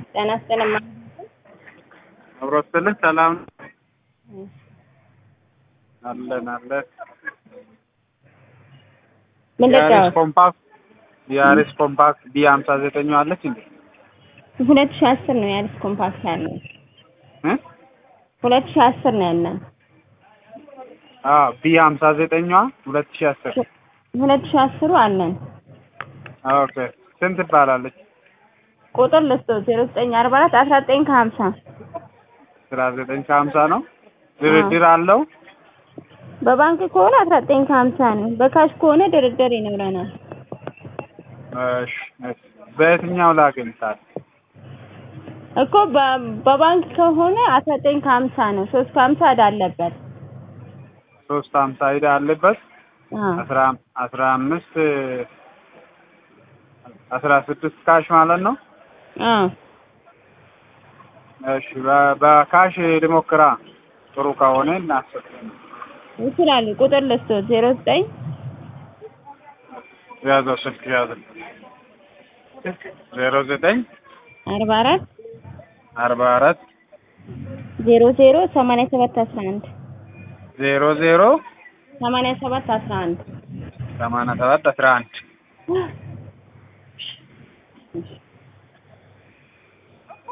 ጤና ይስጥልኝ። አብሮ ስትልኝ ሰላም አለን አለን። ምን የአሪስ ልጫወት? ኮምፓክት የአሪስ ኮምፓክት ቢ ሀምሳ ዘጠኝ አለች እንዴ? ሁለት ሺህ አስር ነው የአዲስ ኮምፓክት ያለው። እ? ሁለት ሺህ አስር ነው ያለን። አዎ ቢ ሀምሳ ዘጠኛዋ ሁለት ሺህ አስር ሁለት ሺህ አስሩ አለን። ኦኬ ስንት ትባላለች? ቁጥር ልስጥ ዜሮ ዘጠኝ አርባ አራት አስራ ዘጠኝ ከሀምሳ አስራ ዘጠኝ ከሀምሳ ነው። ድርድር አለው? በባንክ ከሆነ አስራ ዘጠኝ ከሀምሳ ነው። በካሽ ከሆነ ድርድር ይኖረናል። እሺ እሺ። በየትኛው ላግኝታል? እኮ በ- በባንክ ከሆነ አስራ ዘጠኝ ከሀምሳ ነው። ሶስት ከሀምሳ ዕዳ አለበት። ሶስት ሀምሳ ሂዳ አለበት አዎ አስራ አስራ አምስት አስራ ስድስት ካሽ ማለት ነው። አዎ እሺ በ- በካሽ ልሞክራ ጥሩ ከሆነ እናስብ። ይችላሉ። ቁጥር ልስጥ ዜሮ ዘጠኝ ያዘው ስልክ ያዘው ዜሮ ዘጠኝ አርባ አራት አርባ አራት ዜሮ ዜሮ ሰማንያ ሰባት አስራ አንድ ዜሮ ዜሮ ሰማንያ ሰባት አስራ አንድ ሰማንያ ሰባት አስራ አንድ